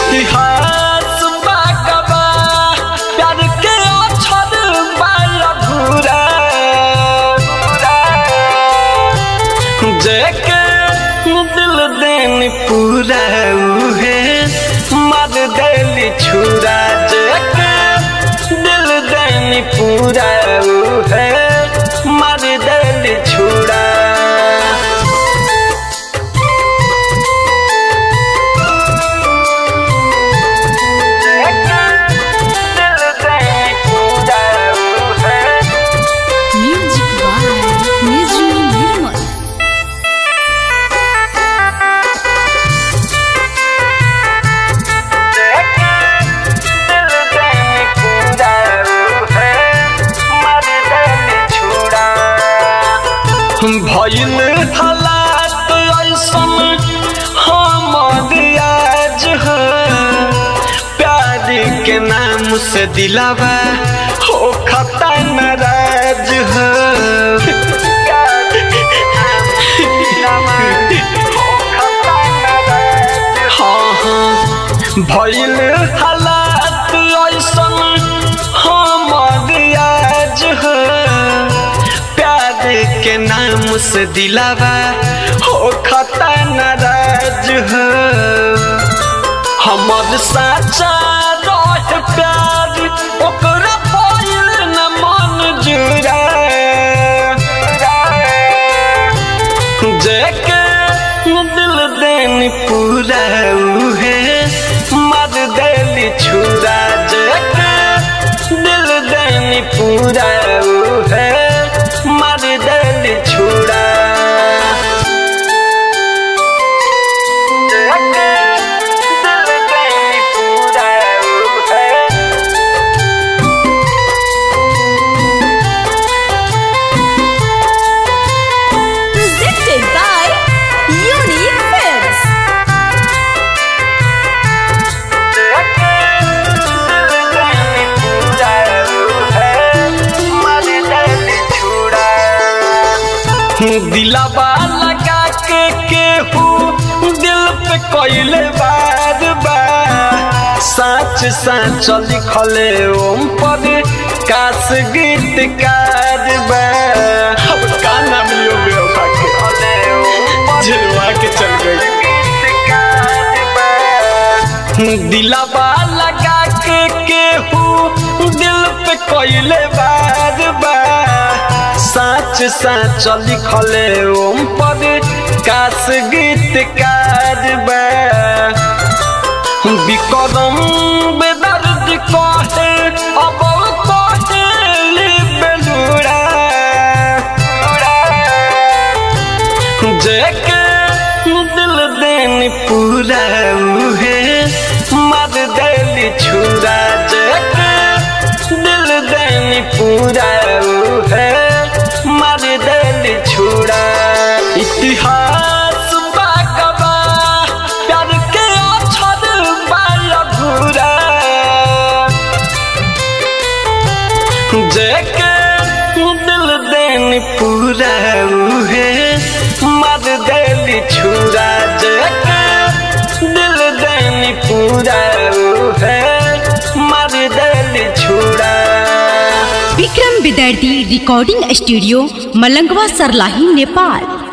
इतिहास बाकबा प्यार के अक्षर बाय अधूरा जेके दिल देन पूरा उहे मर देली छुरा जेके दिल देन पूरा उहे मर देली छुरा दिल देन पूरा उहे Music by Nizru Nirmal. भइल हालात ऐसन हमर आज है प्यार के नाम से दिलावा हो खता नाराज है प्यार के नाम से दिलावा हो खता नाराज है। हाँ हाँ भइल हालात ऐसन हमर आज है प्यार के नाम से दिलावा हो खता नाराज है हमर साचा रह प्यार ओकरा पाइल न मन जुरा जेके दिल देन पूरा उहे मर देली छुरा जेके दिल देन पूरा उहे मर देली छुरा जेके दिल देन पूरा उहे Presented by Unique Films. दिलाबा लगा के केहू दिल पे कोइले बार बार सच सच लिखले ओम पर काश गीतकार बा अब का नाम लियो बेवफा के झिलवा के चल गई दिलाबा लगा के केहू दिल पे कोइले बार बार सच सच लिखले ओम पर काश गीतकार बा बिकरम बेदर्द कहे अब कहे बेलुरा जेके दिल देन पूरा उहे मर देली छुरा जेके दिल देन पूरा उहे मर देली छुरा इतिहास बाकबा प्यार के अक्षर बाय अधूरा जेके दिल देन पूरा उहे मर देली छुरा जेके दिल देन पूरा उहे मर देली छुरा विक्रम विद्यार्थी रिकॉर्डिंग स्टूडियो मलंगवा सरलाही नेपाल